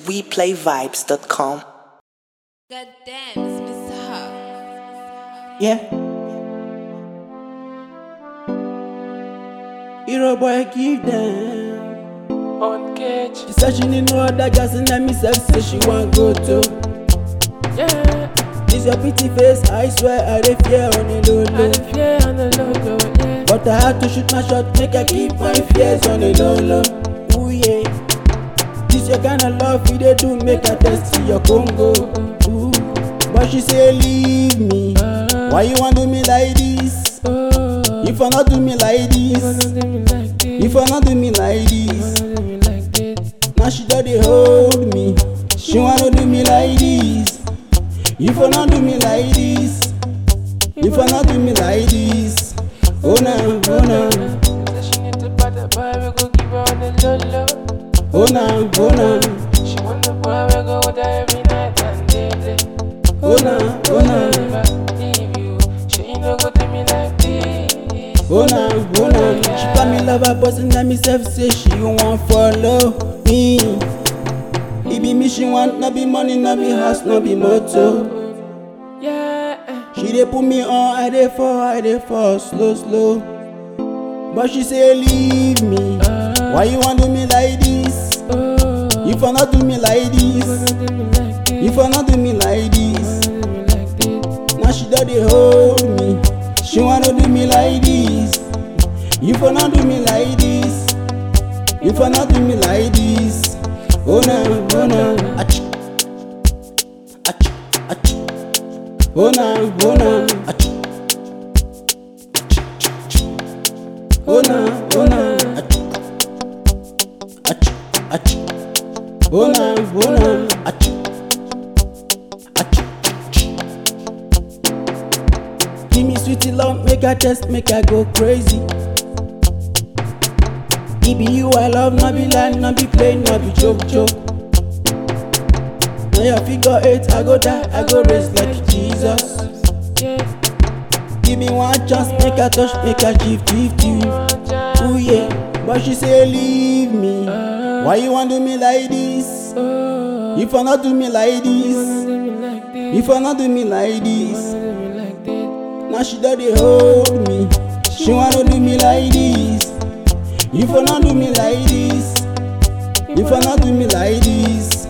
WePlayVibes.com. God damn, it's Mr. Hub. Yeah. Hero boy give them. on cage. She said she need no other girls and let me self say she want go to. Yeah, This your pretty face, I swear I dey fear on the low I low. dey fear on the low low. Yeah, But I had to shoot my shot, make I keep my fears on the low low. Ooh yeah. This your kind of love you dey do, make I test your Congo. Ooh. But she say leave me. Why you want do me like this? oh, If I not do me like you wanna this, do me like this? if I not do me like you this. wanna do me like this? Now she just dey hold me. She wanna do me like this. If I not do me like this, if I not do me like this, oh no, oh no, Say she need to buy the boy, we go give her on the low low. oh no, oh no, She want the boy, we go with her every night and day. oh no, oh no, If I leave you, she ain't no go do me like this. oh no, oh no. She call me lover, but now me self say she want follow me. It be me she want, no be money, no be house, no be motor. Yeah, She dey put me on, I dey fall, I dey fall slow, slow. But she say leave me. Why you want do me like this? oh, If I not do me like you this, wanna do me like this? if I not do me like this, You wanna do me like this? now she just dey hold me. She wanna do me like this. If I not do me like this, if I not do me like this, oh no, oh no, ach, ach, ach, oh no, oh no, ach, oh no, oh no, ach, ach, ach, oh no, oh no, ach, ach. Give me sweetie love, make I test, make I go crazy. It be you I love, not be lie, not be play, not be joke, joke. Now your figure eight, I go die, I go raise like Jesus. Yeah, Give me one chance, make I touch, make I give, give to you. Ooh yeah, but she say leave me. Why you want do me like this? oh, If I not do me like you wanna this, do me like this? if I not do me like You this. wanna do me like this? Now she just dey hold me. She wanna do me like this. If I not do me like this, if I not do me like this,